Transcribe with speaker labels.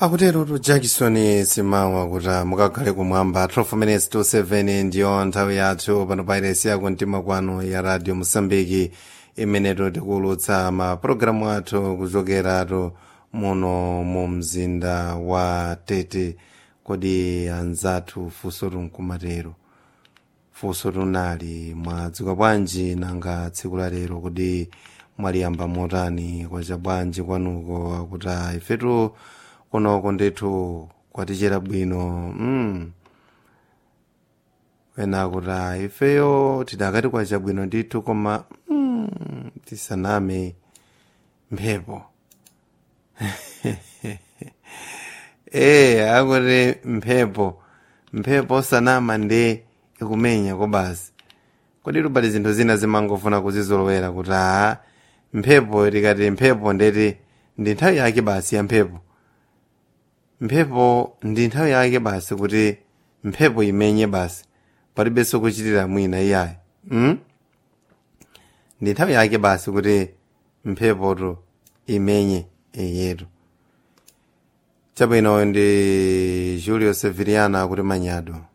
Speaker 1: akutero jackson simawa kuti mukakhale kumwamba 12 minutes to 7 ndiyo nthawi yathu pano pairesi yako mtima kwanu ya radio mosambiki imeneto tikuulutsa mapulogalamu athu kuchokeratu muno mu mzinda wa tete kodi anzathu funso tunkumatero funso tunali mwadzuka bwanji nanga tsiku la lero kodi mwaliyamba motani kwacha bwanji kwanuko akuti ifetu kunoko ndithu kwatichera bwino mm. wena akuti ifeyo tidakati kwacha bwino ndithu koma mm, tisaname mphepo ee akuti mphepo mphepo sanama ndi ikumenya kobasi kodi tupali zinthu zina zimangofuna kuzizolowera kuti aa mphepo tikati mphepo ndeti ndi nthawi yake basi ya mphepo mphepo ndi nthawi yake basi kuti mphepo imenye basi palibenso kuchitira mwina iyayi mm? ndi nthawi yake basi kuti mphepoto imenye iyetu chabwino ndi julio severiana kuti manyado